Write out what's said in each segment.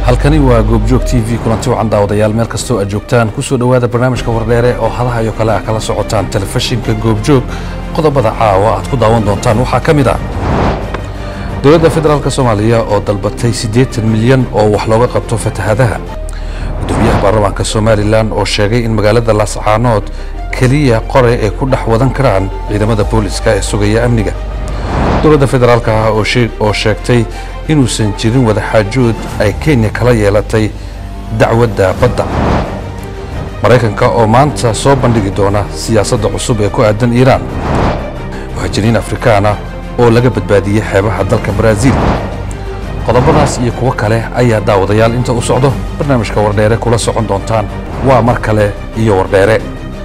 halkani waa goobjoog t v kulanti wacan daawadayaal meel kastoo aad joogtaan kusoo dhowaada barnaamijka wardheere oo hadaha iyo kale ah kala socotaan telefishinka goobjoog qodobada caawa aad ku daawan doontaan waxaa ka mid ah dowladda federaalk soomaaliya oo dalbatay siddeetan milyan oo wax looga qabto fatahadaha gudoomiyaha baarlamaanka somalilan oo sheegay in magaalada laascaanood keliya qore ay ku dhex wadan karaan ciidamada booliska ee sugaya amniga dowladda federaalk ah oo sheegtay inuusan jirin wadaxaajood ay kenya kala yeelatay dacwadda badda maraykanka oo maanta soo bandhigi doona siyaasadda cusub ee ku aadan iiraan muhaajiriin afrikaana oo laga badbaadiyey xeebaha dalka baraaziil qodobadaas iyo kuwo kale ayaa daawadayaal inta u socdo barnaamijka wardheere kula socon doontaan waa mar kale iyo wardheere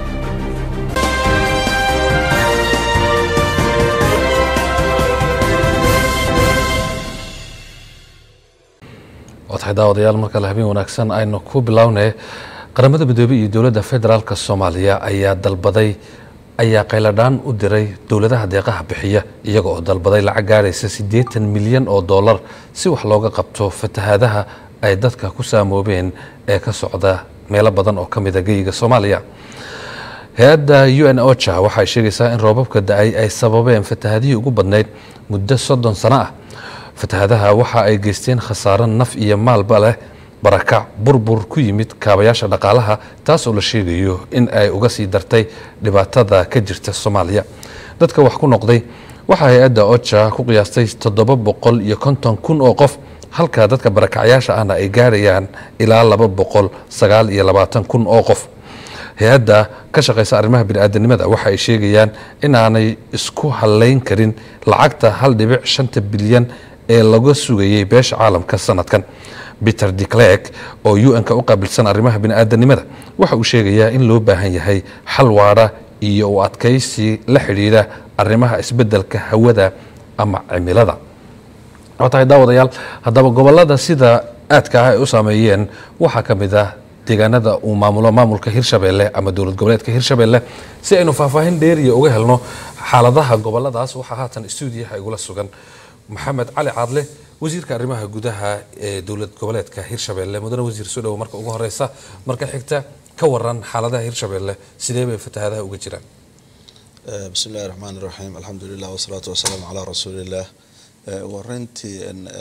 tahay daawadayaal mar kale habeen wanaagsan aynu ku bilownay qaramada midoobey iyo dowladda federaalk soomaaliya ayaa dalbaday ayaa qayladhaan u diray dowladaha deeqaha bixiya iyaga oo dalbaday lacag gaadhaysa siddeetan milyan oo dollar si wax looga qabto fatahaadaha ay dadka ku saamoobeen ee ka socda meelo badan oo ka mida geyiga soomaaliya hay-adda u n ocha waxay sheegaysaa in roobabka da-ay ay sababeen fatahadihii ugu badnayd muddo soddon sano ah fatahadaha waxa ay geysteen khasaaro naf iyo maalba leh barakac burbur ku yimid kaabayaasha dhaqaalaha taas oo la sheegayo in ay uga sii dartay dhibaatada ka jirta soomaaliya dadka wax ku noqday waxaa hay-adda oja ku qiyaastay toddoba boqol iyo konton kun oo qof halka dadka barakacyaasha ahna ay gaarayaan ilaa laba boqol sagaal iyo labaatan kun oo qof hay-adda ka shaqaysa arrimaha bini'aadanimada waxa ay sheegayaan inaanay isku halayn karin lacagta hal dhibic shanta bilyan ee laga sugayey beesha caalamka sanadkan peter declerk oo u-n-ka u qaabilsan arrimaha bini'aadanimada waxa uu sheegayaa in loo baahan yahay xal waara iyo u adkaysi la xidhiidha arrimaha isbeddelka hawada ama cimilada waa tahay daawadayaal haddaba gobolada sida aadka ah ay u saameeyeen waxaa ka mid ah deegaanada uu maamulo maamulka hirshabeelle ama dowlad goboleedka hirshabeelle si aynu faahfaahin dheeriya uga helno xaaladaha goboladaas waxaa haatan stuudiyaha igula sugan maxamed cali caadle wasiirka arrimaha gudaha ee dowlad goboleedka hirshabeelle mudane wasiir soo dhowo marka ugu horeysa marka xigta ka waran xaaladaha hirshabeelle sidee bay fatahadaha uga jiraan bismi illahi raxmaan iraxiim alxamdulilah wasalaatu wasalaamu calaa rasuuliillah ugu horeyntii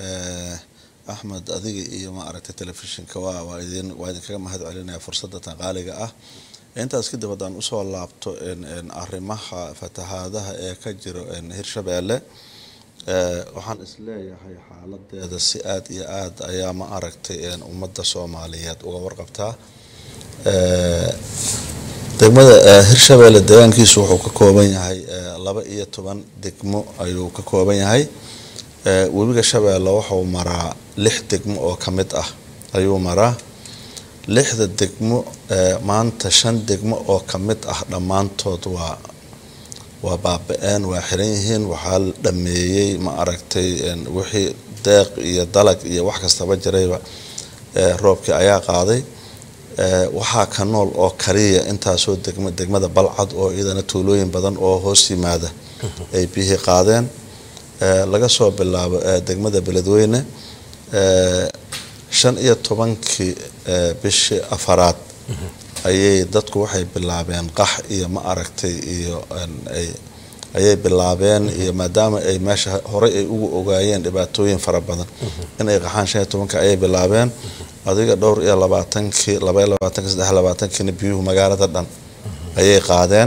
axmed adiga iyo ma aragtay telefishinka waa waa idin waa idinkaga mahad celinaya fursadatan qaaliga ah intaas kadib haddaan usoo laabto arrimaha fatahaadaha ee ka jiro hirshabeelle waxaan isleeyahay xaaladeeda si aada iyo aada ayaa ma aragtay ummadda soomaaliyeed uga warqabtaa degmada hirshabeelle deegaankiisu wuxuu ka kooban yahay laba iyo toban degmo ayuu ka kooban yahay webiga shabeelle wuxuu maraa lix degmo oo ka mid ah ayuu maraa lixda degmo maanta shan degmo oo ka mid ah dhammaantood waa waa baaba-een waa xiran yihiin waxaa la dhameeyey ma aragtay wixii deeq iyo dalag iyo wax kastaba jirayba roobkii ayaa qaaday waxaa ka nool oo kaliya intaasoo degmo degmada balcad oo iyadana tuulooyin badan oo hoos yimaada ay biyihii qaadeen laga soo bilaabo degmada beledweyne shan iyo tobankii bishii afaraad ayay dadku waxay bilaabeen qax iyo ma aragtay iyo ayay bilaabeen iyo maadaama ay meesha horey ay ugu ogaayeen dhibaatooyin fara badan inay qaxaan shan iyo tobanki ayay bilaabeen adiga dhowr iyo labaatankii labaiyo labaatanki saddex labaatankiina biyuhu magaalada dhan ayay qaadeen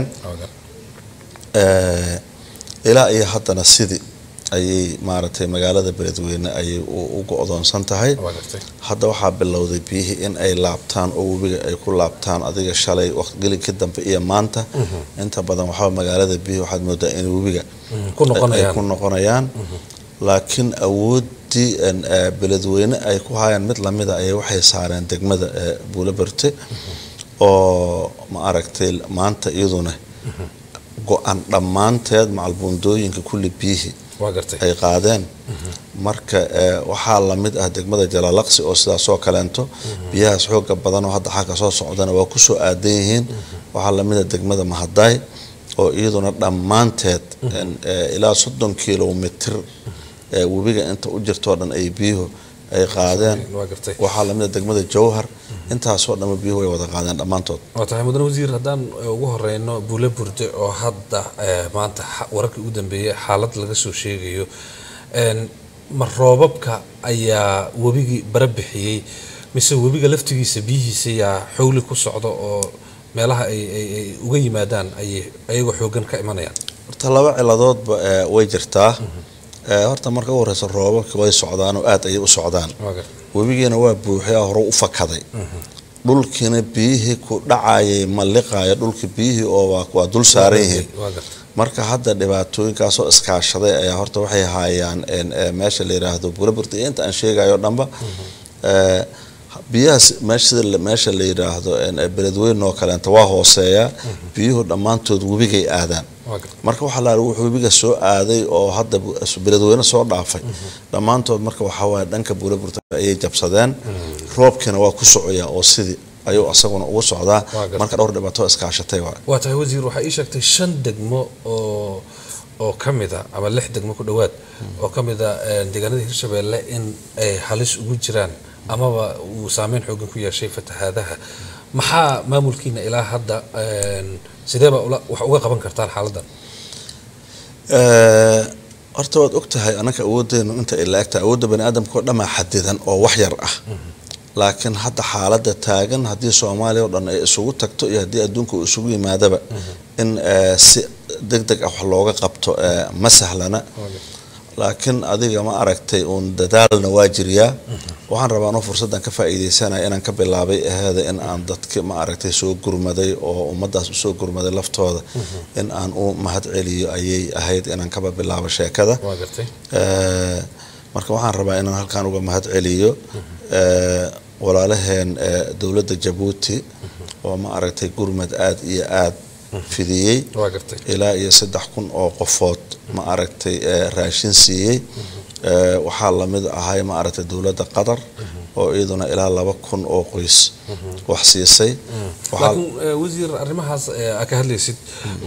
ilaa iyo haddana sidii ayay maaragtay magaalada beledweyne ayay u go-doonsan tahay hadda waxaa bilowday biyihii in ay laabtaan oo webiga ay ku laabtaan adiga shalay waqtgelinkii dambe iyo maanta inta badan waxaa magaalada biyihii waxaad moodaa in webiga ay ku noqonayaan laakiin awooddii beledweyne ay ku hayaan mid lamida ayay waxay saareen degmada buulaberte oo ma aragtay maanta iyaduna go-an dhammaanteed macalbuundooyinka kulli biyihii ay qaadeen marka waxaa lamid ah degmada jalaalaqsi oo sidaasoo kaleento biyahaas xooga badanoo hadda xagga soo socdana waa kusoo aadan yihiin waxaa lamid ah degmada mahadaay oo iyaduna dhammaanteed ilaa soddon kilomitr webiga inta u jirtoo dhan ay biyuhu ay qaadeen waa gartay waxaa lamid a degmada jowhar intaasoo dhamma biyuhu way wada qaadeen dhammaantood waa tahay mudane wasiir haddaan eh, ugu horeyno buule burde oo hadda eh, maanta xa- wararkii ugu dambeeyey xaalad laga soo sheegayo En, ma roobabka ayaa webigii bara bixiyey mise webiga laftigiisa biyihiisa yaa xowli ku socda oo meelaha ay ay- ay uga yimaadaan ayay ayagoo xoogan ka imanayaan horta laba ciladoodba eh, way jirtaa Eh, horta marka u horeysa roobabka way socdaan oo aad ayay u socdaan waa gartay webigiina waa buuxay hore u fakaday dhulkiina biyihii ku dhacayay ma liqaaya dhulka biyihii oo waa- waa dul saaran yihiin waa gartay marka hadda dhibaatooyinkaasoo iskaashaday ayaa horta waxay haayaan en, eh, meesha la yiraahdo buraburta iyo inta aan sheegayo dhanba Eh, biyahaas meesha sida la- meesha la yiraahdo en, eh, beledweyne oo kaleenta waa hooseeya biyuhu dhammaantood webigay aadaan waa gartay marka waxaa la wuxuu webiga soo aaday oo hadda bu- beledweyne soo dhaafay dhammaantood marka waxaa waaye dhanka buuraburta ayay jabsadeen roobkiina waa ku socoyaa oo sidii ayuu asaguna ugu socdaa gartay. marka dhowr dhibaato iskaashatay waay waa tahay wasiir waxaa ii sheegtay shan degmo oo oo ka mid a ama lix degmo ku dhowaad oo ka mid a eh, deegaanada hirshabeelle in ay halis ugu jiraan amaba uu saameyn xoogan ku yeeshay fatahaadaha maxaa maamulkiina ilaa hadda en, sideeba ula- wax uga qaban kartaan xaaladdan Eh, horta waad ogtahay anaka awoodeenu inta ay la-egtahay awoodda bani aadamka oo dhammaa xadidan oo wax yar ah laakiin hadda xaaladda taagan haddii soomaaliya oo dhan ay isugu tagto iyo haddii adduunka uu isugu yimaadaba in eh, si deg deg ah wax looga qabto eh, ma sahlana laakiin adiga ma aragtay uun dadaalna waa jiriyaa waxaan rabaa anoo fursaddan ka faa'iidaysanaya inaan ka bilaabay aheeda in aan dadki ma aragtay soo gurmaday oo ummadaas usoo gurmaday laftooda in aan u mahad celiyo ayay ahayd inaan kaba bilaabo sheekada waa gartay Eh, marka waxaan rabaa inaan halkaan uga mahad celiyo eh, walaalaheen eh, dowladda jabuuti oo ma aragtay gurmad aad iyo aad fidiyey waa gartay ilaa iyo saddex kun oo qofood ma aragtay eh, raashin siiyey Eh, waxaa lamid ahay ma aragtay dowladda qatar oo iyaduna ilaa laba kun oo qoys wax siisay Waxaa- laakiin eh, wasiir arrimahaas eh, aad ka hadlaysid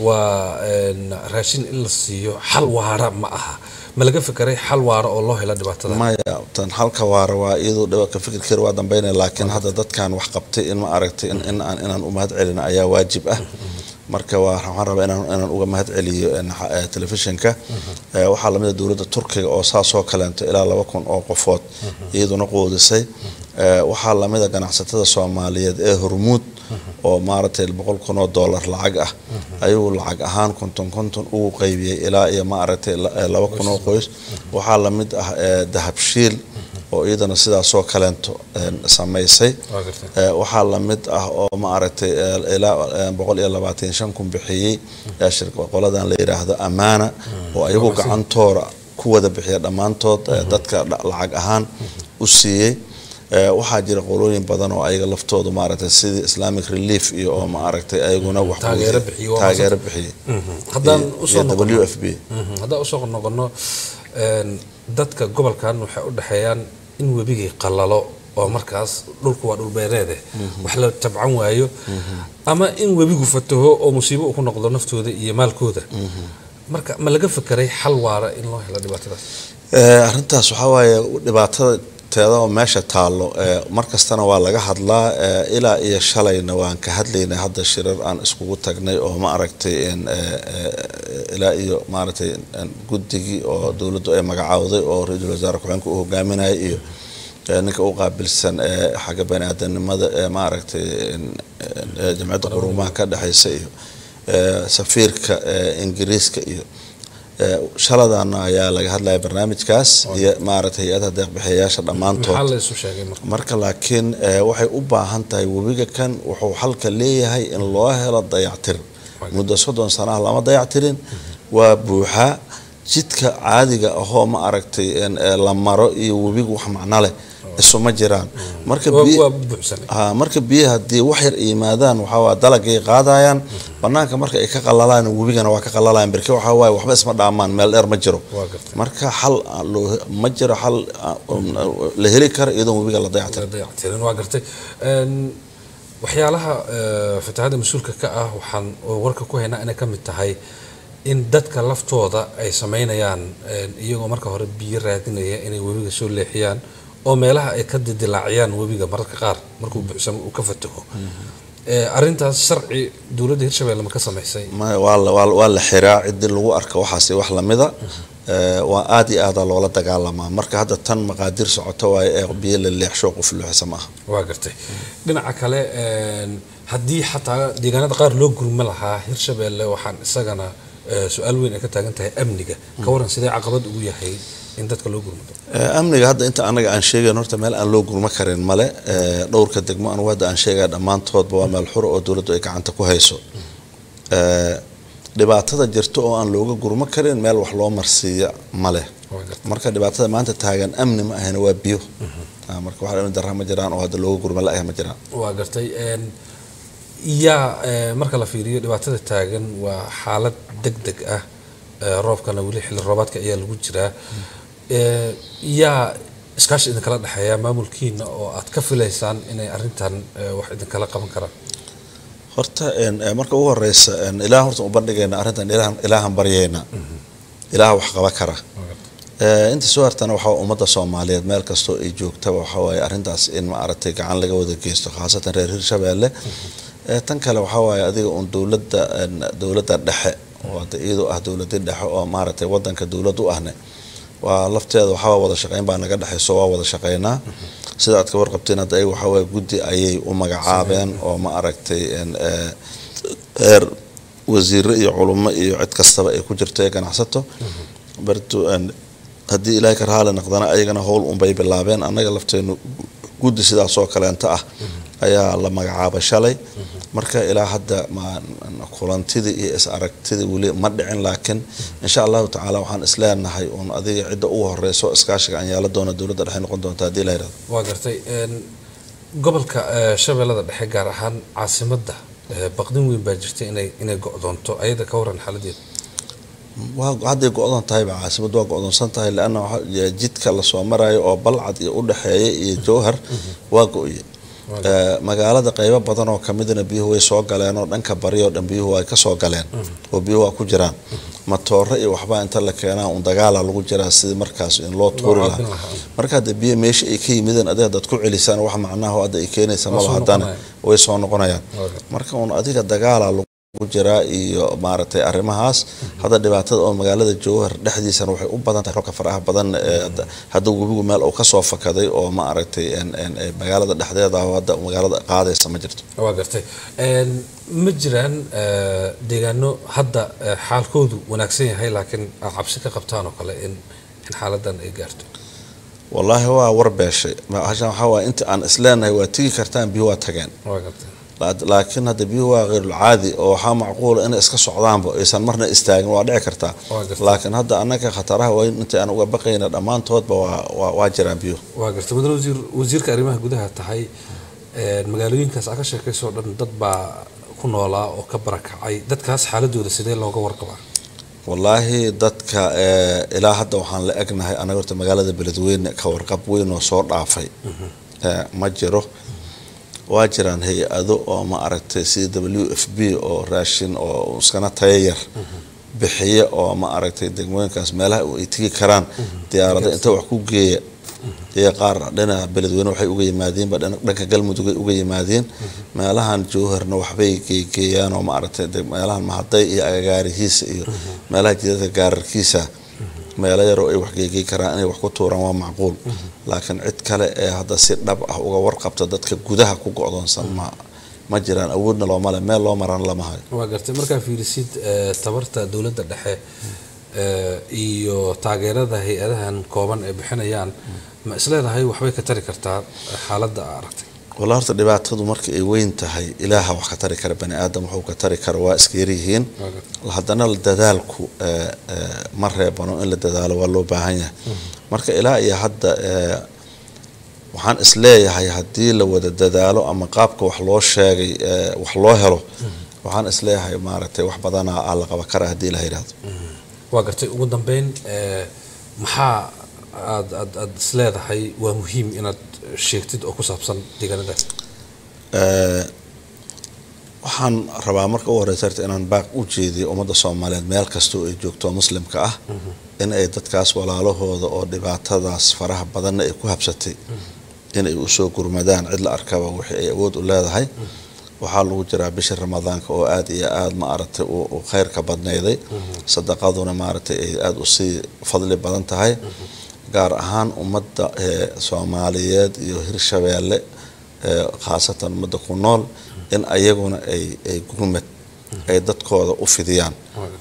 waa en, raashin in la siiyo xal waara ma aha ma laga fekeray xal waara oo loo helo dhibaatada maya tan halka waara waa iyadoo dhibaka fikirkeeda waa dambeynaya laakiin hadda dadkan wax qabtay in ma aragtay in, in aan inaan u mahad celino ayaa waajib ah marka waa waxaan rabaa inaan inaan uga mahad celiyo en, xa- eh, telefishinka Eh, waxaa lamid a dowladda turkiga oo saasoo kaleento ilaa laba kun oo qofood iyaduna qoodisay Eh, waxaa lamid a ganacsatada soomaaliyeed ee hormuud oo maaragtay boqol kun oo dollar lacag ah ayuu lacag ahaan konton konton ugu qaybiyey ilaa iyo maaragtay la- eh, laba kun oo qoys waxaa lamid ah eh, dahabshiil oo iyadana sidaasoo kaleento en, samaysay waa gartay Eh, waxaa lamid ah oo ma aragtay eh, ilaa eh, boqol iyo labaatan shan kun bixiyey eh, shirka- qoladan la yidhaahdo amaana oo ayagu gacantooda ku wada bixiya dhammaantood eh, dadka dha- lacag ahaan u siiyey Eh, waxaa jira qolooyin badan oo ayaga laftoodu maaragtay sidii islamic relief iyo oo ma aragtay ayaguna wax Taageero bixiyo, waa taageero bixiyey haddaan iyo- usoo iyo noqono w f b Mhm. haddaan usoo noqono en, dadka gobolkan waxay u dhexeeyaan in webigii qalalo oo markaas dhulku waa dhul beereede wax la tabcan waayo ama in webigu fataho oo musiibo uu ku noqdo naftooda iyo maalkooda marka ma laga fekeray xal waara in loo helo dhibaatadaas Eh, arrintaas waxaa waaye dhibaatada teeda oo meesha taallo eh, mar kastana waa laga hadlaa eh, ilaa iyo shalayna waan ka hadlaynay hadda shirar aan iskugu tagnay oo ma aragtay in, eh, eh, ilaa iyo maaragtay in guddigii oo dowladdu ay magacaawday oo ra-iisul wasaare ku-xigeenka uu hogaaminayay iyo eh, ninka u qaabilsan eh, xagga bani-aadanimada ee maaragtay in- in, eh, jamciyadda quruumaha ka dhexaysa iyo eh, safiirka eh, ingiriiska iyo Eh, shaladana ayaa laga hadlaya barnaamijkaas iyo maaragtay hay-adaha deeqbixiyayaasha dhammaantood maxaa la isu sheegay marka marka laakiin eh, waxay u baahan tahay webiga kan wuxuu xalka leeyahay in loo helo dayactir muddo soddon sanaha lama dayactirin waa buuxaa jidka caadiga ahoo ma aragtay in, eh, la maro iyo webigu wax macno leh isuma jiraan marka waa biy- waa buuxsanay ha marka biyaha haddii wax yar yimaadaan waxaa waa dalagay qaadayaan banaanka marka ay ka qalalaan webigana waa ka qalalayaan berke waxaa waaye waxba isma dhaamaan meel dheer ma jiro waa gartay marka xal aan loo- ma jiro xal aan- um, la heli karo iyadoon webiga la dayactir dayactirin waa gartay En, waxyaalaha eh, fatahaadda mas-uulka ka ah waxaan warka ku haynaa inay ka mid tahay in dadka laftooda ay samaynayaan en, iyagoo marka hore biyo raadinaya inay webiga soo leexiyaan oo meelaha ay ka didilaaciyaan webiga mararka qaar markuu buuxsamo uu ka fataho arrintaas sharci dowladda hirshabelle ma ka samaysay waa la xiraa cidii lagu arka waxaas wax lamida waa aada iyo aada loola dagaalamaa marka hadda tan maqaadir socoto waayo ee biyo la leexsho qof luuxisa ma aha waa gartay dhinaca kale haddii xataa deegaanada qaar loo gurma lahaa hirshabelle waxaan isagana su-aal weyn ay ka taagan tahay amniga ka waran sidee caqabad ugu yahay in dadka loo gurmado amniga hadda inta anaga aan sheegayn horta meel aan loo gurma karin male dhowrka degmo anugu hadda aan sheegaya dhammaantoodba waa meel xuro oo dowladdu ay gacanta ku hayso dhibaatada jirta oo aan looga gurmo karin meel wax loo marsiiya male marka dhibaatada maanta taagan amni ma ahayna waa biyo marka wax amni darra ma jiraan oo hadda looga gurma la-ah ma jiraan waa gartay yaa marka la fiiriyo dhibaatada taagan waa xaalad deg deg ah roobkana weli xilli roobaadka ayaa lagu jiraa yaa iskaashi idinkala dhexeeya maamulkiina oo aad ka filaysaan inay arintan wax idinkala qaban karaan horta marka ugu horeysa ilaah horta u bandhigayna arrintan ilaahan baryayna ilaah wax qaba kara inta soo hartana waxaa ummadda soomaaliyeed meel kastoo ay joogtaba waxaa waaye arrintaas in ma aragtay gacan laga wada geysto khaasatan reer hirshabeelle tan kale waxaa waaye adiga uun dowladda dowladda dhexe oo hadda iyadoo ah dowladii dhexe oo maaragtay wadanka dowlad u ahne waa lafteeda waxaa wada shaqeyn baa naga dhexayso waa wada shaqeynaa sida aad ka warqabteen hadda ayaga waxaa waaye guddi ayay u magacaabeen oo ma aragtay heer wasiiro iyo culummo iyo cid kastaba ay ku jirto ee ganacsato bartu haddii ilaahay ka raali naqdana ayagana howl unbay bilaabeen annaga lafteenu guddi sidaasoo kaleenta ah ayaa la magacaabay shalay marka ilaa hadda kulantidii iyo is aragtidii weli ma dhicin laakiin insha allahu tacaala waxaan isleenahay uun adiga cidda ugu horeyso iskaashiga aan yeela doona dowladda dhexe noqon doonta haddii la yirahdo waa gartay gobolka shabeellada dhexe gaar ahaan caasimadda baqdin weyn baa jirta inay inay go-doonto ayada ka waran xaaladeeda waa hadday go-doon tahayba caasimad waa go-doonsan tahay leanna jidka lasoo marayo oo balcad iyo udhexeeya iyo jowhar waa go-ye magaalada qeybo badan oo kamidna biyuhu way soo galeen oo dhanka bari oo dhan biyuhu ay kasoo galeen oo biyuhu waa ku jiraan matooro iyo waxbaa inta la keenaa un dagaala lagu jiraa sidii markaas in loo tuuri lahaa marka hadda biyo meesha ay ka yimideen adiga hadaad ku celisaan wax macnaha hadda ay keenaysa maba haddana way soo noqonayaan marka un adiga dagaala jiraa iyo maaragtay arrimahaas hadda dhibaatada oo magaalada jowhar dhexdiisana waxay u badan tahay roobka faraha badan hadda webigu meel uu kasoo fakaday oo ma aragtay magaalada dhexdeeda hadda magaalada qaadaysa ma jirto waa gartay ma jiraan deegaano hadda xaalkoodu wanaagsan yahay laakiin aad cabsi ka qabtaan oo kale in in xaaladan ay gaarto wallaahi waa warbeeshay hashan waxaa waaya inta aan isleenahay waa tigi kartaan biyo waa tageen waa gartay laakiin hadda biyuhu waa heyrulcaadi oo waxaa macquula inay iska socdaanba aysan marna istaagin waa dhici kartaa laakiin hadda annaga khataraha waa inta aan uga baqayna dhammaantoodba waa jiraan biyuhu waa gartay mudane wasiir wasiirka arrimaha gudaha tahay magaalooyinkaas aa ka sheekaysoo dhan dad baa ku noolaa oo ka barakacay dadkaas xaaladooda sidee looga warqabaa wallaahi dadka ilaa hadda waxaan la egnahay anaga horta magaalada beledweyne ka warqab weyn oo soo dhaafay ma jiro waa jiraan hay-ado oo ma aragtay sida w f b oo raashin oo iskana tayayar bixiya oo ma aragtay degmooyinkaas meelaha ay tegi karaan diyaarada inta wax ku geeya iyo qaar dhinaca beledweyne waxay uga yimaadeenba dhanka galmudugay uga yimaadeen meelahan jowharna waxbay geegeeyaan oo ma aragtay meelahan mahaday iyo agagaarihiisa iyo meelaha jidadka gaararkiisa meelo yaroo ay wax geegey karaan inay wax ku tuuraan waa macquul laakiin cid kale ee hadda si dhab ah uga warqabta dadka gudaha ku go-doonsan ma ma jiraan awoodna loomale meel loo maraan lama hayo waa gartay markaa fiirisid tabarta dowladda dhexe iyo taageerada hay-adahan kooban ay bixinayaan ma isleedahay waxbay ka tari kartaa xaaladda aa aragtay walla horta dhibaatadu marka ay weyn tahay ilaaha wax ka tari kara bani aadam wuxuu ka tari kara waa iska yaryihiin haddana dadaalku ma reebano in la dadaalo waa loo baahan yahay marka ilaa iyo hadda waxaan isleeyahay haddii la wada dadaalo ama qaabka wax loo sheegay wax loo helo waxaan isleeyahay maaragtay wax badanaa aa la qaba kara haddii la yidhahdo waa gartay ugu dambeyn maxaa aad aad aad isleedahay waa muhiim inaad sheegtid oo ku saabsan deegaanada waxaan rabaa marka u horeysa horta inaan baaq u jeediyo ummadda soomaaliyeed meel kastoo ay joogto muslimka ah in ay dadkaas walaalahooda oo dhibaatadaas faraha badanna ay ku habsatay inay usoo gurmadaan cid la arkaba wixii ay awood u leedahay waxaa lagu jiraa bishii ramadaanka oo aada iyo aada maaragtay u khayrka badnayday sadaqaduna maaragtay ay aada usii fadli badan tahay gaar ahaan ummadda soomaaliyeed iyo hirshabeelle khaasatan ummadda ku nool in ayaguna ay ay gurmad ay dadkooda u fidiyaan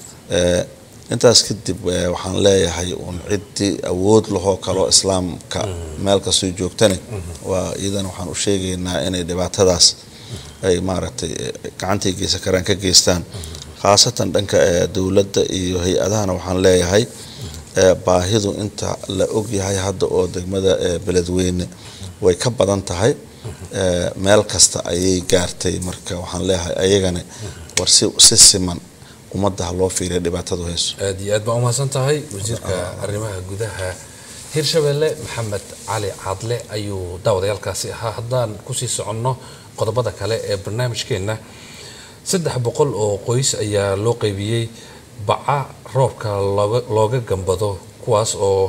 intaas kadib waxaan leeyahay uun ciddii awood lahoo kaloo islaamka meel kastoo joogtani waa iyadana waxaan u sheegaynaa inay dhibaatadaas ay maaragtay gacantii geysan karaan ka geystaan khaasatan dhanka dowladda iyo hay-adahana waxaan leeyahay baahidu inta la ogyahay hadda oo degmada beledweyne way ka badan tahay meel kasta ayay gaartay marka waxaan leeyahay ayagana war si siman ummadda ha loo fiiriya dhibaatadu hayso aada iyo aad baa umahadsan tahay wasiirka arrimaha gudaha hirshabelle maxamed cali cadle ayuu daawadayaalkaasi ahaa haddaan kusii soconno qodobada kale ee barnaamijkeenna saddex boqol oo qoys ayaa loo qaybiyey baca roobka looga gambado kuwaas oo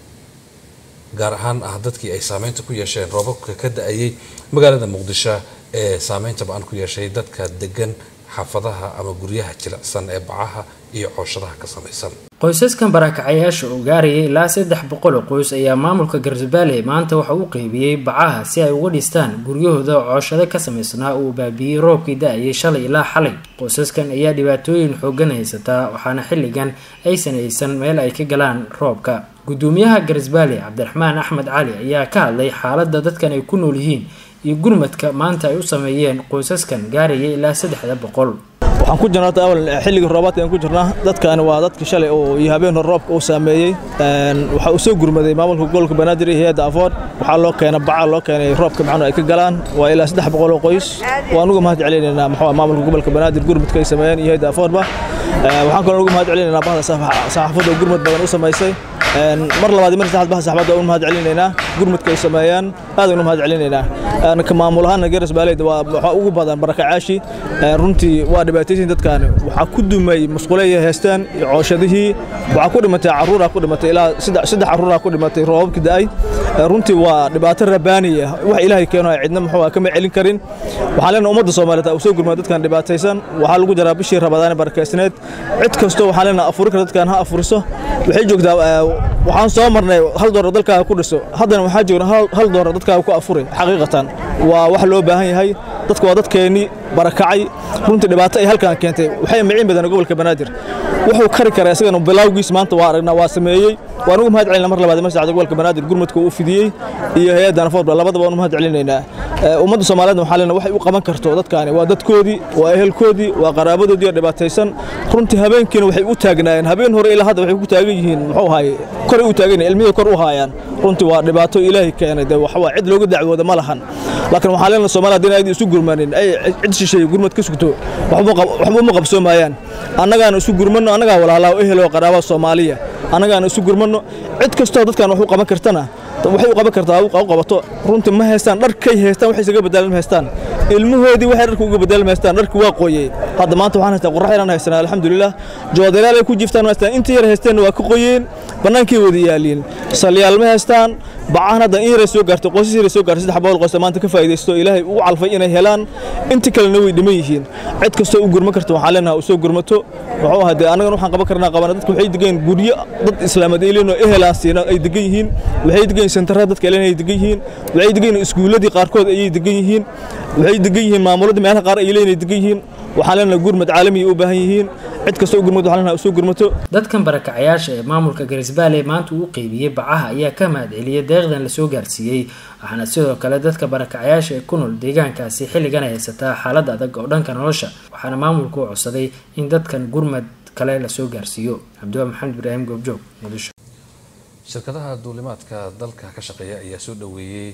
gaar ahaan ah dadkii ay saameynta ku yeesheen roobabka ka da-ayay magaalada muqdisho ee saameynta ba-an ku yeeshay dadka degan xaafadaha ama guryaha jilicsan ee bacaha iyo cooshadaha ka samaysan qoysaskan barakacyaasha oo gaarayay ilaa saddex boqol oo qoys ayaa maamulka garsbaale maanta waxa uu qeybiyey bacaha si ay uga dhistaan guryahooda cooshado ka samaysnaa uu baabiiyey roobkii da-ayay shalay ilaa xalay qoysaskan ayaa dhibaatooyin xoogan haysataa waxaana xilligan aysan haysan meel ay ka galaan roobka gudoomiyaha garsbaale cabdiraxmaan axmed cali ayaa ka hadlay xaaladda dadkan ay ku nool yihiin iyo gurmadka maanta ay u sameeyeen qoysaskan gaaraya ilaa saddexda boqol waxaan ku jirnaa awal xilligii roobaadka aan ku jirnaa dadkaani waa dadka shalay oo iyo habeen hore roobka uu saameeyey waxaa uu soo gurmaday maamulka gobolka banaadir iyo hay-adda afoor waxaa loo keenay baca loo keenay roobka macnu ay ka galaan waa ilaa saddex boqol oo qoys waan uga mahad celinaynaa maxaa maamulka gobolka banaadir gurmadka ay sameeyeen iyo hay-adda afoorba waxaan kaloo uga mahad celinaynaa bahda saxaafadda oo gurmad badan u samaysay mar labaad mar saddexaad bahda saxaafadda uga mahad celinaynaa gurmadka ay sameeyaan aad uga mahad celinaynaa ka maamul ahaana garas baaleyda waa waxaa ugu badan barakacaashi runtii waa dhibaataysan dadkaani waxaa ku dumay musquleeya heestaan iyo cooshadihii waxaa ku dhimatay caruuraa ku dhimatay ilaa saddex caruuraa ku dhimatay roobabkii da-ay runtii waa dhibaato rabaaniya wax ilaahay keeno ay cidna muxuu kama celin karin waxaan leenahay ummadda soomaaliyeed u soo gurmay dadkan dhibaataysan waxaa lagu jaraa bishii rabadaane barakaysneed cid kastoo waxaan leenahay afuri kara dadkan ha afuriso waxay joogtaa waxaan soo marnay hal doolar dalkaaga ku dhiso haddana waxaa joogna hal doolar dadkaaga ku afuri xaqiiqatan waa wax loo baahan yahay dadka waa dadkeennii barakacay runtii dhibaato ay halkan keentay waxay miciin badan gobolka banaadir wuxuu kari karaa isagana bilowgiis maanta waa aragnaa waa sameeyey waan ugu mahad celinaa mar labaad masjacda gobolka banaadir gurmadka uu fidiyey iyo hay-adda nafoorba labadaba waan u mahad celinaynaa ummadda soomaaliyeed waxaa leenahay waxay u qaban karto dadkaani waa dadkoodii waa ehelkoodii waa qaraabadoodii oo dhibaataysan runtii habeenkiina waxay u taagnaayeen habeen hore ilaa hadda waxay ku taagan yihiin muxuu ahaye koray u taagan yihiin ilmihii kor u haayaan runtii waa dhibaato ilaahay keenay dee waxaa cid looga dacwooda ma lahan laakiin waxaa leenahay soomaaliya haddii aydi isu gurmanin ay cid shisheeye gurmad ka sugto waxba uma qabsoomayaan annagaana isu gurmanno annagaa walaalaa o ehel oo qaraabaa soomaaliya annagaana isu gurmanno cid kastoo dadkan wax u qaban kartana waxay u qaban kartaa u qabato runtii ma haystaan dharkay haystaan waxay isaga beddelan ma haystaan ilmahoodii waxay dharka uga beddelan ma haystaan dharkii waa qooyey hadda maanta waxaan haystaa qurrax yaraan haysanaa alxamdulilah joodalaal ay ku jiftaan ma haystaan intii yar haysteenna waa ka qoyeen bannaankay wada yaaliin salyaal ma haystaan bacahan hadda in yaray soo gaartay qoysas yaray soo gaartay saddex boqol qoys maanta ka faa'iidaysto ilaahay ugu calfay inay helaan intii kalena way dhiman yihiin cid kastoo u gurma karta waxaan leenahay u soo gurmato muxuu ahaa dee annagana waxaan qaban karnaa qabana dadka waxay degan guryo dad islaamad ilinoo ehelaan siina ay degan yihiin waxay degan yihiin sentarada dadka ilan ay degan yihiin waxay degan yihiin iskuuladii qaarkood ayay degan yihiin waxay degan yihiin maamuladii meelaha qaar ay leeyihiin ay degan yihiin waxaan leenahay gurmad caalami u baahan yihiin cid kastoo u gurmad waxaan leenahay u soo gurmato dadkan barakacayaasha ee maamulka garisbaale maanta uu qeybiyey bacaha ayaa ka mahad celiyay deeqdan lasoo gaarsiiyey waxaana sidoo kale dadka barakacayaasha ee ku nool deegaankaasi xilligan ay haysataa xaalad adag oo dhanka nolosha waxaana maamulku u codsaday in dadkan gurmad kale lasoo gaarsiiyo cabdiwaa maxamed ibraahim goobjoog muqdisho shirkadaha duulimaadka dalka ka shaqeeya ayaa soo dhoweeyey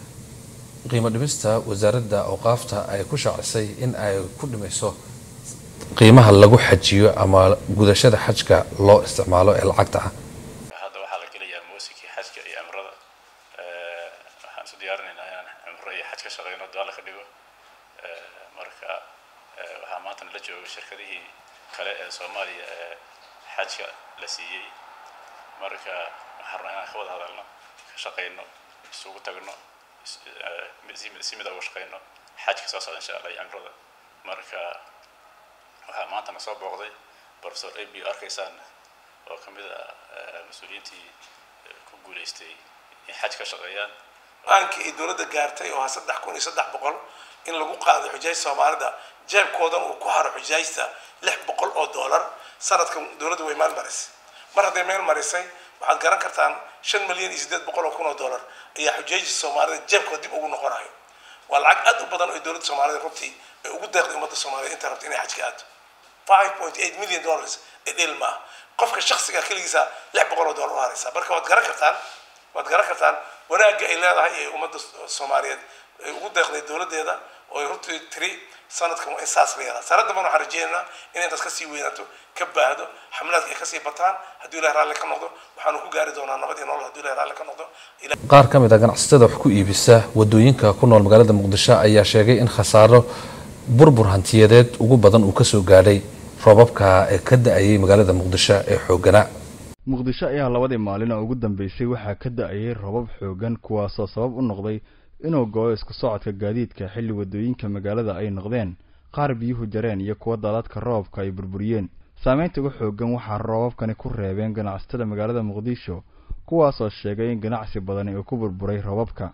qiimo dhimista wasaaradda awqaafta ay ku shaacisay in ay ku dhimayso qiimaha lagu xajiyo ama gudashada xajka loo isticmaalo ee lacagta ah hadda waxaa la gelayaa muusikii xajka iyo cimrada waxaan isu diyaarinaynaa inaan cimro iyo xaj ka shaqeyno daala ka dhigo marka waxaa maanta nala jooga shirkadihii kale ee soomaaliya ee xajka la siiyey marka waxaan rabnaa inaan ka wada hadalno ka shaqayno isugu tagno si mid uga shaqayno xajka soo socda insha allah iyo cimrada marka waxaa maanta na soo booqday professor ab arkaysaan oo ka mid ah mas-uuliyiintii ku guulaystay in xaj ka shaqeeyaan aankii ay dowladda gaartay oo ah saddex kun iyo saddex boqol in lagu qaado xujaajta soomaalida jeebkoodan uu ku haro xujaajta lix boqol oo dollar sanadkan dowladda way maal marisay mar hadday meel marisay waxaad garan kartaan shan milyan iyo siddeed boqol oo kun oo dollar ayaa xujaajta soomaalida jeebkooda dib ugu noqonayo waa lacag aad u badan oo dowladda soomaalida runtii ay ugu deeqday ummadda soomaaliyed inta rabta inay xajka aado five point eight million dollars ee dheel maaha qofka shaksiga keligiisa lix boqol oo dollar u haraysa marka waad garan kartaan waad garan kartaan wanaagga ay leedahay ee ummadda soomaaliyeed ay ugu deeqday dowladdeeda oo ay runtii tiri sanadkan waa in saas la yaraa sanad damban waxaan rajeynaynaa in intaas kasii weynaato ka baahdo xamlaadka ay kasii bataan hadduu ilahay raalli ka noqdo waxaanu ku gaari doonaa nabad iyo nolol hadduu ilahay raalli ka noqdo qaar ka mid a ganacsatada wax ku iibisa wadooyinka ku nool magaalada muqdisho ayaa sheegay in khasaaro burbur hantiyadeed ugu badan uu kasoo gaadhay roobabka ee ka da-ayay magaalada muqdisho ee xooganaa muqdisho ayaa labadii maalin oo ugu dambeysay waxaa ka da-ayay robab xoogan kuwaasoo sabab u noqday inuu go-o isku socodka gaadiidka xilli wadooyinka magaalada ay noqdeen qaar biyuhu jareen iyo kuwa daadadka roobka ay burburiyeen saameynta ugu xoogan waxaa roobabkani ku reebeen ganacsatada magaalada muqdisho kuwaasoo sheegay in ganacsi badani uu ku burburay roobabka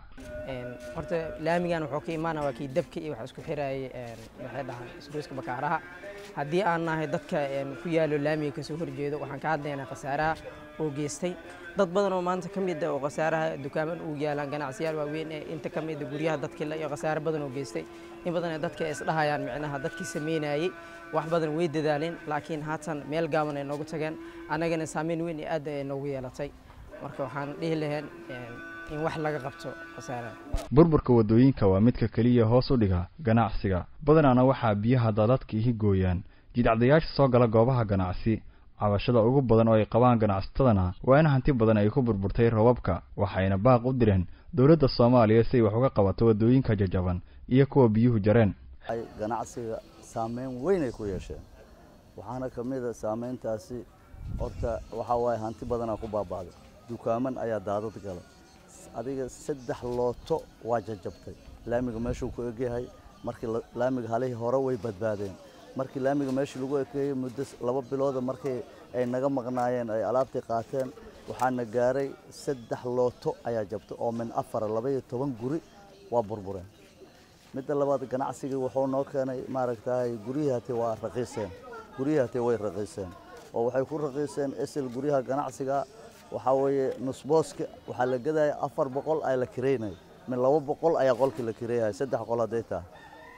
horta laamigan wuxuu ka imaana waa kii dabka iyo waxa isku xirayay waxay dhahaan isgoyska bakaaraha haddii aan nahay dadka ku yaalo laamiga kasoo horjeedo waxaan ka hadlaynaa khasaaraha oo geystay dad badan oo maanta ka mid ah oo khasaaraha dukaaman ugu yaalaan ganacsiyaal waaweyn ee inta ka mid a guryaha dadkii la iyo khasaare badan oo geystay in badan ee dadka ay isdhahayaan micnaha dadkii sameynayay wax badan way dadaaleen laakiin haatan meel gaaban ay noogu tageen annagana saameyn weyn iyo aad ay noogu yeelatay marka waxaan dhihi lahayn in wax laga qabto khasaaraha burburka wadooyinka waa midka keliya hoos u dhiga ganacsiga badanaana waxaa biyaha daadadka ihi gooyaan jidcadayaasha soo gala goobaha ganacsi cabashada ugu badan oo ay qabaan ganacsatadana waa in hanti badan ay ku burburtay roobabka waxayna baaq u direen dowladda soomaaliya si ay wax uga qabato wadooyinka jajaban iyo kuwa biyuhu jareen ganacsiga saameyn weyn ay ku yeesheen waxaana ka mid a saameyntaasi horta waxaa waaye hanti badanaa ku baaba'day dukaaman ayaa daadad gala adiga saddex looto waa jajabtay laamiga meeshuu ku egyahay markii laamiga halihii hore way badbaadeen markii laamiga meeshii lagu ekeeyey muddo laba bilooda markii ay naga maqnaayeen ay alaabtii qaateen waxaana gaaray saddex looto ayaa jabtay oo min afara laba iyo toban guri waa burbureen midda labaad ganacsigii wuxuu noo keenay maaragtay guryihii hate waa raqiiseen guryihii hate way raqiiseen oo waxay ku raqiiseen esel guryaha ganacsiga waxaa weeye nusbooska waxaa la gadaya afar boqol ayaa la kireynaya min laba boqol ayaa qolkii la kireeyaya saddex qol hadday tahay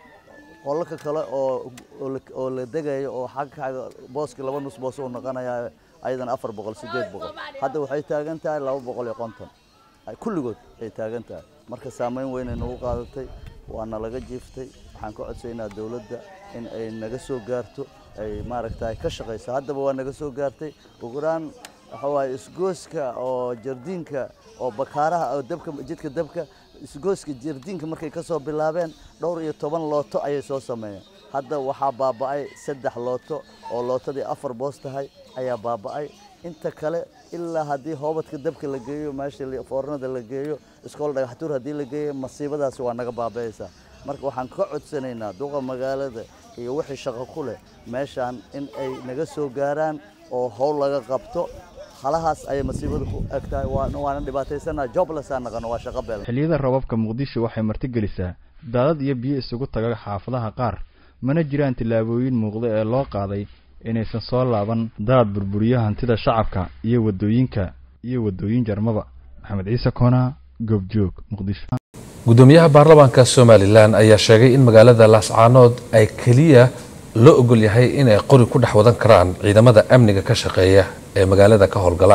qolalka kale oo oo la degayo oo xagga xagga booskii laba nusboos uu noqonaya ayadana afar boqol sideed boqol hadda waxay taagan tahay laba boqol iyo konton kulligood ay taagan tahay marka saameyn weyn ay nagu qaadatay waana laga jiiftay waxaan ka codsaynaa dowladda in ay naga soo gaarto ay maaragtay ka shaqayso haddaba waa naga soo gaartay ugulaan waxa waaye isgooska oo jardiinka oo bakaaraha oo dabka jidka dabka isgooska jardiinka markay ka soo bilaabeen dhowr iyo toban looto ayay soo sameeyeen hadda waxaa baaba'ay saddex looto oo lootadii afar boos tahay ayaa baaba'ay inta kale ilaa haddii hoobadka dabka la geeyo meesha foornada la geeyo iskool dhagaxtuur haddii la geeyo masiibadaasi waa naga baaba'aysaa marka waxaan ka codsanaynaa duqa magaalada iyo wixii shaqo ku leh meeshaan in ay naga soo gaaraan oo howl laga qabto halahaas ayay masiibada ku egtahay waana dhibaataysanaa joblesaan naqano waa shaqo beel xilliyada roobabka muqdisho waxay martigelisaa daadad iyo biyo isugu taga xaafadaha qaar mana jiraan tillaabooyin muuqda ee loo qaaday inaysan soo laaban daad burburiyo hantida shacabka iyo wadooyinka iyo wadooyin jarmaba maxamed ciise koona goobjoog muqdisho gudoomiyaha baarlamaanka somalilan ayaa sheegay in magaalada laascaanood ay keliya loo ogol yahay inay qori ku dhex wadan karaan ciidamada amniga ka shaqeeya ee magaalada ka howlgala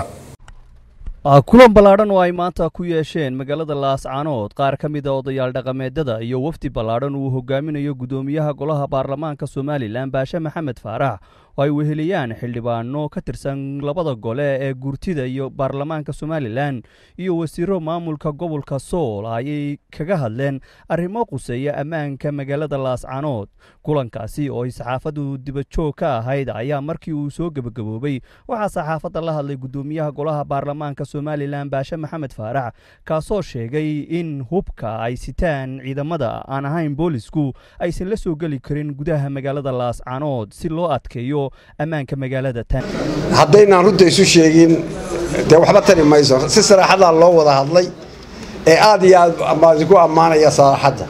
kulan ballaadhan oo ay maanta ku yeesheen magaalada laascaanood qaar ka mid a odayaal dhaqameedada iyo wafdi ballaadhan uu hogaaminayo gudoomiyaha golaha baarlamaanka somalilan baashe maxamed faarax oo ay weheliyaan xildhibaano ka tirsan labada gole ee guurtida iyo baarlamaanka somalilan iyo wasiiro maamulka gobolka sool ayay kaga hadleen arrimo quseeya ammaanka magaalada laascanood kulankaasi oo ay saxaafaddu dibajoog ka ahayd ayaa markii uu soo gebagaboobay waxaa saxaafadda la hadlay guddoomiyaha golaha baarlamaanka somalilan baashe maxamed faarax kaasoo sheegay in hubka ay sitaan ciidamada aan ahayn boolisku aysan la soo geli karin gudaha magaalada laascanood si loo adkeeyo ammaanka magaalada tan haddaynaan runta isu sheegin dee waxba tari mayso si saraaxadaa loo wada hadlay ee aad iyo aad baan ku ammaanaya saraaxadda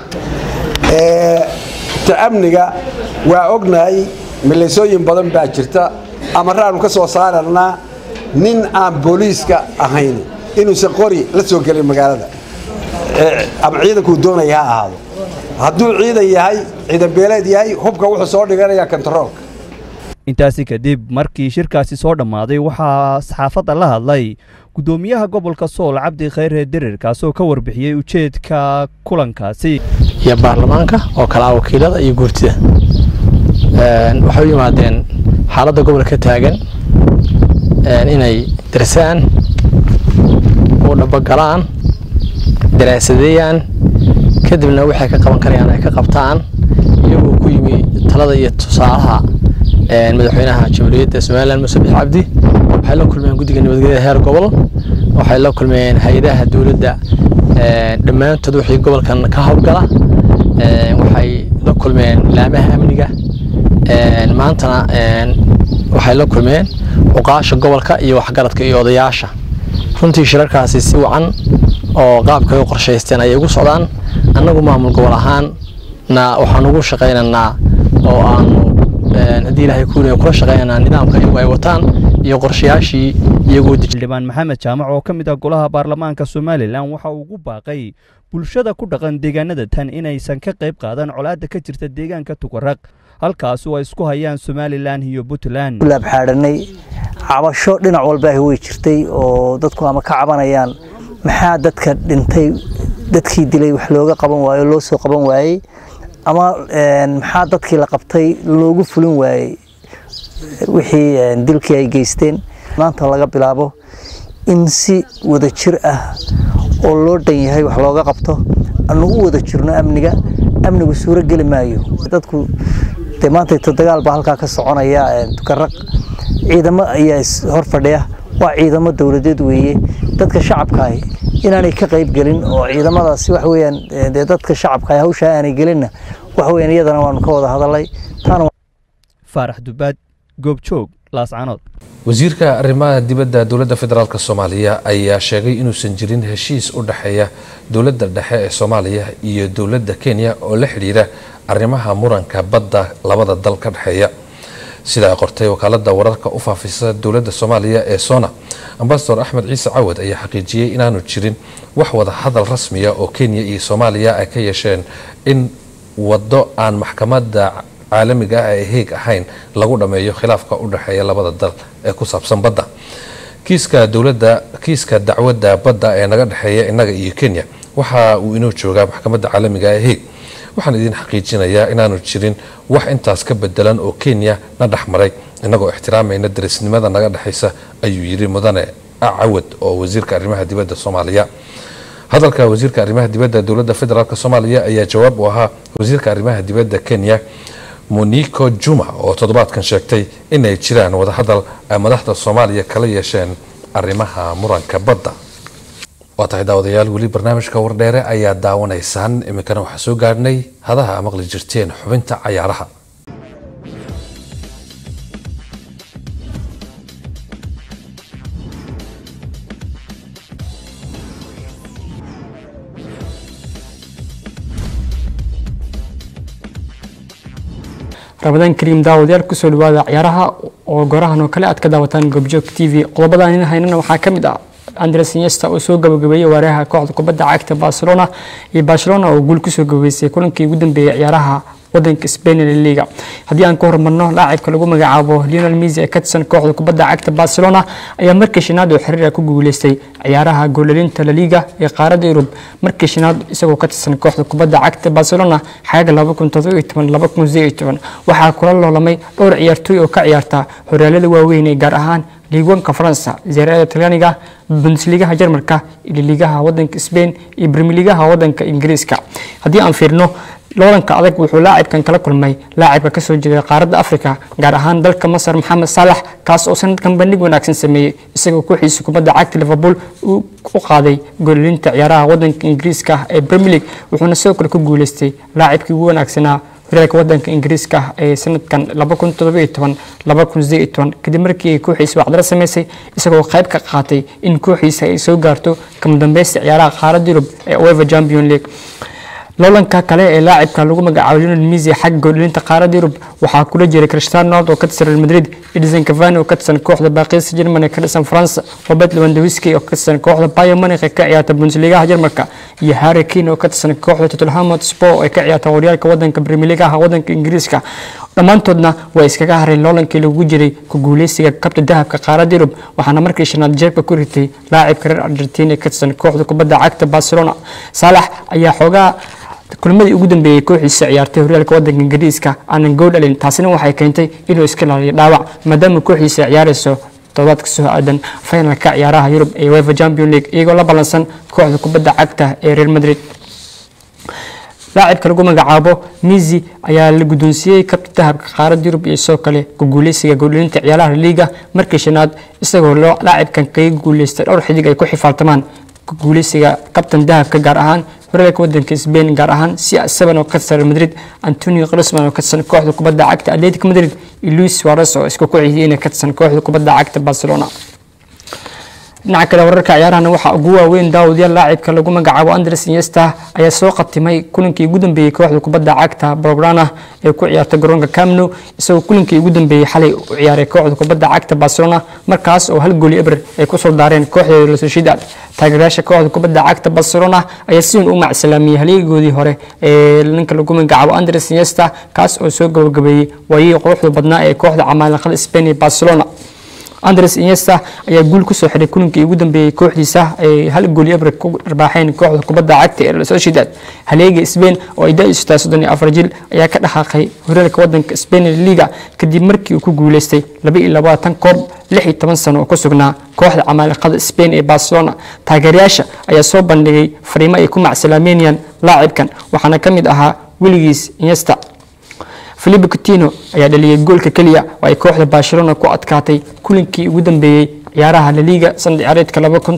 ta amniga waa ognahay milaysooyin badan baa jirta amaraanu ka soo saararnaa nin aan booliiska ahayn inuusan qori la soo gelin magaalada ama ciidankuu doonaya ha ahaado hadduu ciidan yahay ciidan beeleed yahay hubka wuxuu soo dhiganayaa kontaroolka intaasi kadib markii shirkaasi soo dhammaaday waxaa saxaafadda la hadlay guddoomiyaha gobolka sool cabdi khayre derir kaasoo ka warbixiyey ujeedka kulankaasi iyo baarlamaanka oo kale ah wakiilada iyo guurtida waxay u yimaadeen xaaladda gobolka ka taagan inay darsaan u dhabagalaan daraasadeeyaan kadibna waxay ka qaban karayaan ay ka qabtaan iyagoo ku yimi talada iyo tusaalaha madaxweynaha jamhuuriyadda somalilan muuse bix cabdi waxay la kulmeen guddiga nabadgelyada heer gobol waxay la kulmeen hay-adaha dowladda dhammaantood wixii gobolkan ka howlgala waxay la kulmeen laamaha amniga maantana waxay la kulmeen cuqaasha gobolka iyo waxgaradka iyo odayaasha runtii shirarkaasi si wacan oo qaabkay u qorshaysteen ayay ugu socdaan annagu maamul gobol ahaanna waxaan ugu shaqaynaynaa oo aanu haddii ilaahay kuulaya kula shaqaynaynaa nidaamka iyagu ay wataan iyo qorshayaashii iyagoo xildhibaan maxamed jaamac oo ka mid ah golaha baarlamaanka somalilan waxa uu ugu baaqay bulshada ku dhaqan deegaanada tan inaysan ka qayb qaadan colaadda ka jirta deegaanka tukaraq halkaas oo ay isku hayaan somalilan iyo puntland laabxaadhanay cabasho dhinac walbaahi way jirtay oo dadku ama ka cabanayaan maxaa dadka dhintay dadkii dilay wax looga qaban waayo loo soo qaban waayey ama maxaa dadkii la qabtay loogu fulin waayey wixii dilkii ay geysteen maanta laga bilaabo in si wada jir ah oo loo dhan yahay wax looga qabto anu u wada jirno amniga amnigu suuro geli maayo dadku dee maanta dagaal baa halkaa ka soconaya tukaraq ciidamo ayaa hor fadhiya waa ciidamo dowladeed weeye dadka shacabkaahi inaanay ka qayb gelin oo ciidamadaasi wax weeyaan dee dadka shacabkaahi hawshaa aanay gelinna wax weeyaan iyadana waanu ka wada hadalay taana faarax dubaad goobjoog laascanood wasiirka arrimaha dibadda dowladda federaalk soomaaliya ayaa sheegay inuusan jirin heshiis u dhexeeya dowladda dhexe ee soomaaliya iyo dowladda kenya oo la xidhiira arrimaha muranka badda labada dal ka dhexeeya sida ay qortay wakaalada wararka u faafisa dowladda soomaaliya ee sona ambasador axmed ciise cawad ayaa xaqiijiyey inaanu jirin wax wada hadal rasmiya oo kenya iyo soomaaliya ay ka yeesheen in waddo aan maxkamadda caalamiga ah ee heeg ahayn lagu dhammeeyo khilaafka u dhexeeya labada dal ee ku saabsan badda kiiska dowladda kiiska dacwadda badda ee naga dhexeeya innaga iyo kenya waxa uu inoo joogaa maxkamadda caalamiga ee heeg waxaan idin xaqiijinayaa inaanu jirin wax intaas ka bedelan oo kenya na dhexmaray innagoo ixtiraamayna darisnimada naga dhexaysa ayuu yidhi mudane cawad oo wasiirka arrimaha dibadda soomaaliya hadalka wasiirka arrimaha dibadda dowladda federaalk soomaaliya ayaa jawaab u ahaa wasiirka arrimaha dibadda kenya moniko juma oo toddobaadkan sheegtay inay jiraan wadahadal ay madaxda soomaaliya kala yeesheen arrimaha muranka badda waa tahay daawadayaal weli barnaamijka wardheere ayaa daawanaysaan iminkana waxaa soo gaadhnay hadaha maqli jirteen xubinta cayaaraha rabadaan kariim daawadayaal kusoo dhawaada ciyaaraha oo gorahan oo kale aad ka daawataan goobjoog t v qodobadaan in haynana waxaa ka mid ah andres iniesta oo soo gabagabeeyey wareeraha kooxda kubadda cagta barcelona iyo barcelona oo guul kusoo gabageysay kulankii ugu dambeeyey ciyaaraha wadanka Spain ee La Liga haddii aan ku horumarno laacibka lagu magacaabo Lionel Messi ee ka tirsan kooxda kubadda cagta Barcelona ayaa markii shanaad oo xiriir ah ku guuleystay ciyaaraha goolalinta La Liga ee qaaradda Yurub markii shanaad isagoo ka tirsan kooxda kubadda cagta Barcelona xagga 2017 waxaa kula loolamay dhowr ciyaartooy oo ka ciyaarta horyaalada waaweyn ee gaar ahaan liigoonka faransa zeerada talyaaniga bundesligaha jarmalka iyo liigaha wadanka spain iyo brimiiligaha wadanka ingiriiska haddii aan fiirno loolanka adag wuxuu laacibkan kala kulmay laacibka kasoo jeeda qaaradda africa gaar ahaan dalka masar maxamed saalax kaas oo sanadkan bandhig wanaagsan sameeyey isagoo kooxiisa kubadda cagta liverpool uu u qaaday goolilinta ciyaaraha wadanka ingiriiska ee premier league wuxuuna sidoo kale ku guuleystay laacibkii ugu wanaagsanaa horyaalka wadanka ingiriiska ee sanadkan kadib markii ay kooxiisa wacdalo sameysay isagoo qayb ka qaatay in kooxiisa ay soo gaarto kama dambeysta ciyaaraha qaaradda yurub ee uefa champion league loolanka kale ee laacibka lagu magacaabo Lionel Messi xagga goolilinta qaaradda Yurub waxaa kula jiray Cristiano Ronaldo oo ka tirsan Real Madrid, Edinson Cavani oo ka tirsan kooxda Paris Saint-Germain ee ka tirsan France, Robert Lewandowski oo ka tirsan kooxda Bayern Munich ee ka ciyaarta Bundesliga Jarmalka iyo Harry Kane oo ka tirsan kooxda Tottenham Hotspur ee ka ciyaarta horyaalka wadanka Premier League wadanka Ingiriiska dhammaantoodna way iskaga hareen loolankii lagu jiray ku guuleysiga kabta dahabka qaaradda Yurub waxaana markii shanaad jeebka ku ritay laacibka reer Argentina ee ka tirsan kooxda kubadda cagta Barcelona Salah ayaa xoogaa kulmadii ugu dambeeyay kooxiisa ciyaartay horyaalka wadanka ingiriiska aanan gool dhalin taasina waxay keentay inuu iska ilaaliyo dhaawac maadaama kooxiisa ciyaarayso toddobaadka soo aadan finalka ciyaaraha yurub ee uefa champion league iyagoo la ballansan kooxda kubadda cagta ee real madrid laacibka lagu magacaabo Messi ayaa la guddoonsiiyey kabta dahabka qaaradda Yurub iyo sidoo kale ku guuleysiga goolinta ciyaaraha liiga markii shanaad isagoo laacibkan kaga guuleystay dhowr xidig ay ku xifaaltamaan ku guuleysiga kabtan dahabka gaar ahaan horyaalka wadanka Spain gaar ahaan CR7 oo ka tirsan Madrid Antonio Griezmann oo ka tirsan kooxda kubadda cagta Atletico Madrid iyo Luis Suarez oo isku kooxiyeen ka tirsan kooxda kubadda cagta Barcelona dhinaca kale wararka ciyaarahana waxaa ugu waaweyn daawadayaal laacibka lagu magacaabo Andres Iniesta ayaa soo qatimay kulankii ugu dambeeyay kooxda kubadda cagta Blaugrana ee ku ciyaarta garoonka Camp Nou isagoo kulankii ugu dambeeyay xalay u ciyaaray kooxda kubadda cagta Barcelona markaas oo hal gool eber ay ku soo daareen kooxda Real Sociedad taageerayaasha kooxda kubadda cagta Barcelona ayaa si weyn u macsalaamiyay haligoodii hore ee ninka lagu magacaabo Andres Iniesta kaas oo soo gabagabeeyay waayii quruxda badnaa ee kooxda camaaliqada Spain ee Barcelona Andres Iniesta ayaa guul ku soo xiray kulankii ugu dambeeyay kooxdiisa ay hal gool eber ku dharbaaxeen kooxda kubadda cagta ee Real Sociedad haleega Spain oo ay da'istaa 34 jil ayaa ka dhaxaqay horyaalka wadanka Spain ee Liga kadib markii uu ku guuleystay 22 koob 16 sano oo ku sugnaa kooxda camaaliqada Spain ee Barcelona taageerayaasha ayaa soo bandhigay fariimo ay ku macsalaameynayaan laacibkan waxaana ka mid ahaa weligiis Iniesta Filipe Coutinho ayaa dhaliyay goolka kaliya oo ay kooxda Barcelona ku adkaatay kulankii ugu dambeeyay ciyaaraha La Liga sanad ciyaareedka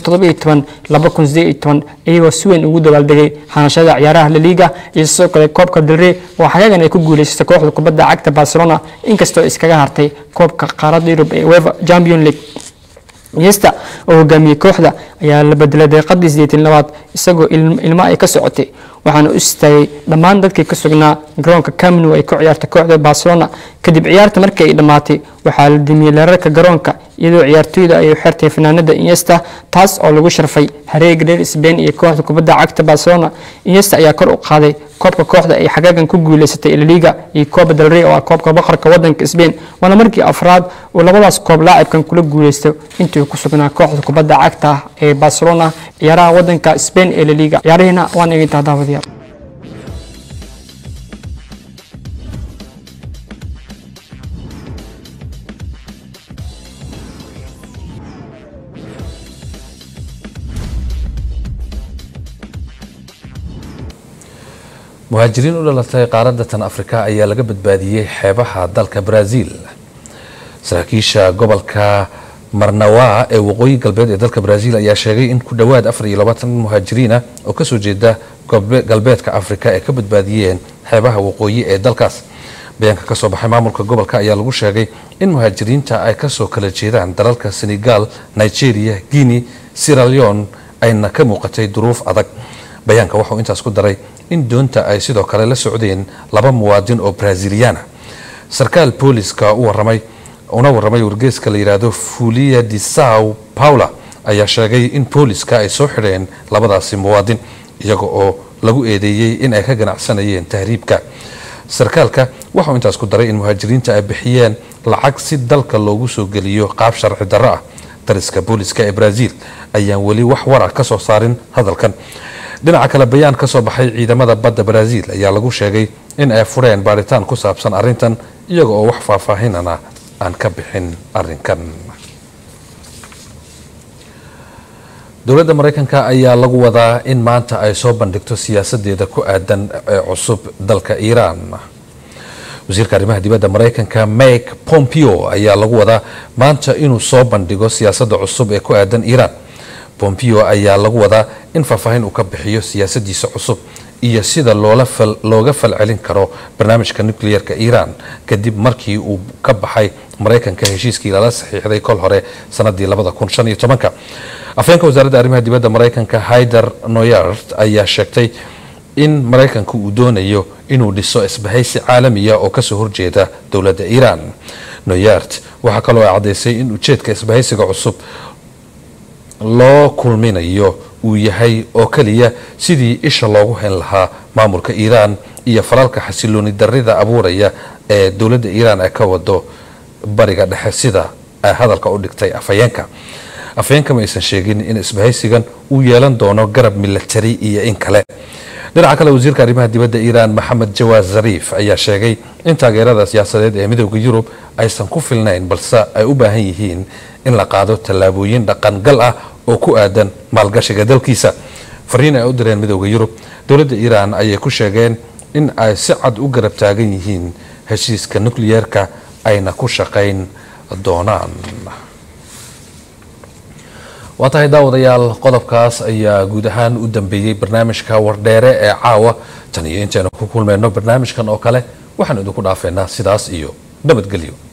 2017-2018 iyagoo si weyn ugu dabaaldegay hanashada ciyaaraha La Liga iyo sidoo kale koobka Del Rey oo xagaagan ay ku guuleysatay kooxda kubadda cagta Barcelona inkastoo iskaga hartay koobka qaaradda Yurub ee UEFA Champions League Iniesta oo hogaamiyey kooxda ayaa la bedelay daqiiqadii sideetan labaad isagoo ilmo ay ka socotay waxaana u istaagay dhammaan dadkii ka sugnaa garoonka Camp Nou ay ku ciyaartay kooxda Barcelona kadib ciyaarta markii ay dhamaatay waxaa la dimiyey leerarka garoonka iyadoo ciyaartoyda ay u xirtay fanaanada Iniesta taas oo lagu sharfay hareega reer Spain iyo kooxda kubadda cagta Barcelona Iniesta ayaa kor u qaaday koobka kooxda ay xagaagan ku guuleysatay La Liga iyo Copa del Rey oo ah koobka boqorka wadanka Spain waana markii afraad uu labadaas koob laacibkan kula guuleysto intii uu ku sugnaa kooxda kubadda cagta ee Barcelona ciyaaraha wadanka Spain ee La Liga ciyaarihina waan eegay daawadayaal muhaajiriin u dhalatay qaaradda tan afrika ayaa laga badbaadiyey xeebaha dalka brazil saraakiisha gobolka marnawa ee waqooyi galbeed ee dalka brazil ayaa sheegay in ku dhowaad afar iyo labaatan muhaajiriina oo kasoo jeeda galbeedka afrika ay ka badbaadiyeen xeebaha waqooyi ee dalkaas bayaanka kasoo baxay maamulka gobolka ayaa lagu sheegay in muhaajiriinta ay kasoo kala jeedaan dalalka senegal nigeria guinea sierra leone ayna ka muuqatay duruuf adag bayaanka waxauu intaas ku daray in doonta ay sidoo kale la socdeen laba muwaadin oo braziliana sarkaal booliska u waramay una waramay wargeeska la yidhaahdo fulia de sao paula ayaa sheegay in booliska ay soo xidheen labadaasi muwaadin iyaga oo lagu eedeeyey in ay ka ganacsanayeen tahriibka sarkaalka waxauu intaas ku daray in muhaajiriinta ay bixiyeen lacag si dalka loogu soo geliyo qaab sharci darro ah dariska booliska ee brazil ayaan weli wax wara ka soo saarin hadalkan dhinaca kale bayaan ka soo baxay ciidamada badda brazil ayaa lagu sheegay in ay fureen baaritaan ku saabsan arrintan iyaga oo wax faahfaahinana aan ka bixin arrinkan dowladda maraykanka ayaa lagu wadaa in maanta ay soo bandhigto siyaasadeeda ku aadan ee cusub dalka iiraan wasiirka arrimaha dibadda maraykanka mike pompeo ayaa lagu wadaa maanta inuu soo bandhigo siyaasadda cusub ee ku aadan iiraan pompeo ayaa lagu wadaa in faahfaahin uu ka bixiyo siyaasadiisa cusub iyo sida looga falcelin karo barnaamijka nucleerka iiraan kadib markii uu ka baxay maraykanka heshiiskii lala saxiixday kol hore sanadii afheenka wasaaradda arrimaha dibadda maraykanka haider noyart ayaa sheegtay in maraykanka uu doonayo inuu dhiso isbahaysi caalamiya oo kasoo horjeeda dowladda iiraan noyart waxaa kaloo ay caddaysay in ujeedka isbahaysiga cusub loo kulminayo uu yahay oo keliya sidii isha loogu hen lahaa maamulka iiraan iyo falalka xasilooni darrida abuuraya ee dowladda iiraan ay ka wado bariga dhexe sida ay hadalka u dhigtay afhayeenka afhayeenka ma aysan sheegin in isbahaysigan uu yeelan doono garab milatari iyo in kale dhinaca kale wasiirka arrimaha dibadda iiraan maxamed jawaad zariif ayaa sheegay in taageerada siyaasadeed ee midooda yurub aysan ku filnayn balse ay u baahan yihiin in la qaado tallaabooyin dhaqangal ah oo ku aadan maalgashiga dalkiisa fariin ay u direen midooda yurub dowladda iiraan ayay ku sheegeen in ay si cad u garab taagan yihiin heshiiska nukliyeerka ayna ku shaqayn doonaan waa tahay daawadayaal qodobkaas ayaa guud ahaan u dambeeyey barnaamijka wardheere ee caawa tan iyo intaynu ku kulmayno barnaamijkan oo kale waxaan idinku dhaafeynaa sidaas iyo nabadgelyo